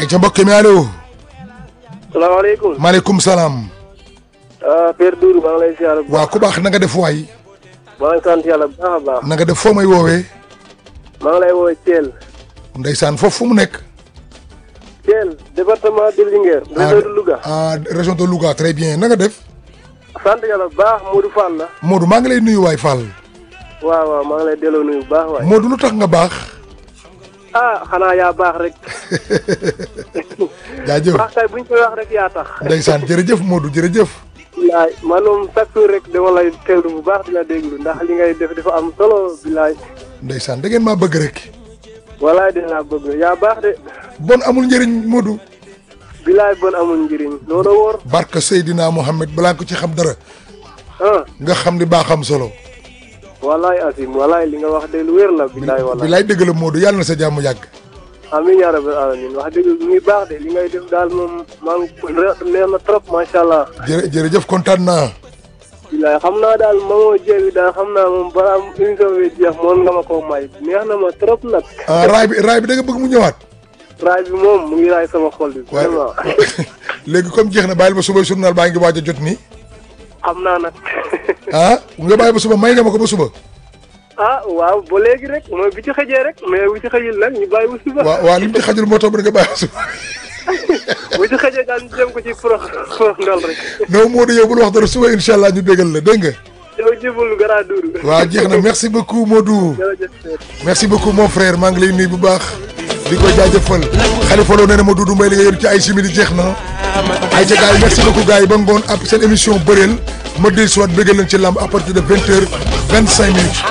ay ca mbokk mi allo. salaamaaleykum. maaleykum salaam. ah Père Doudou maa ngi lay ziar. waa ku baax na nga def waay. maa ngi sant yàlla bu baax a baax. na nga def foo may woowee. maa ngi lay woowee Thiel. ndeysaan foofu fu mu nekk. Thiel département de Linguère. région de Louga. ah région de Louga très bien na nga def. sant yàlla bu baax Modou Fall la. Modou maa ngi lay nuyu waay Fall. waaw waaw maa ngi lay delloo nuyu bu baax waay. Modou lu tax nga baax. ah xanaa yaa baax rek. jaajëf baax kay buñ koy wax rek yaa tax. ndeysaan jërëjëf Modou jërëjëf. bilaay man moom chaque jour rek dama lay teewlu bu baax dina déglu ndax li ngay def dafa am solo bilaay. ndeysaan da ngeen maa bëgg rek. walaay dinaa bëgg yaa baax de. bon amul njëriñ Modou. bilaay bon amul njëriñ loolu wóor. barke Seydina Mohamed balaa ko ci xam dara. ah nga xam ni baaxam solo. walaay Asim walaay li nga wax de lu wér la bilaay walaay. bilaay dëgg la Modou yàlla na sa jàmm yàgg. amiin yaa rabbal alamin wax dëgg muy baax de li ngay def daal moom maa ngi neex na trop macha allah. jërë jërëjëf kontaan naa. bilaay xam naa daal moomoo jéewi daal xam naa moom balaa émission bi jeex moom nga ma koo may neex na ma trop nag. ah raay bi raay bi da nga bëgg mu ñëwaat. raay bi moom mu ngi raay sama xol bi. vraiment léegi comme jeex na bàyyil ba suba journal baa ngi waaj a jot nii. xam naa nag. ah nga bàyyi ba suba may nga ma ko ba suba. ah waaw ba léegi rek mooy bi ci xëjee rek mais bu ci xëjul nag ñu bàyyi ba suba. waaw waaw li mu ci xajul moo tax ba nga bàyyi ba suba. bu ci xëjee daal ñu jëm ko ci pro pro ndol rek. non Modou yow bul wax dara suba incha allah ñu bégal la dégg nga. yow jëbul gara duuru. waaw jeex na merci beaucoup Modou. jërëjëf. merci beaucoup mon frère maa ngi lay nuyu bu baax. di ko jaajëfal. Khalifa Lo nee na ma Doudou Mbaye li nga yor ci ay simili jeex na. ay ca gars yi merci beaucoup gars yi ba ngoon ab seen émission bëreel ma dellu si waat bégal leen ci lamb à partir de vingt heures vingt cinq minutes.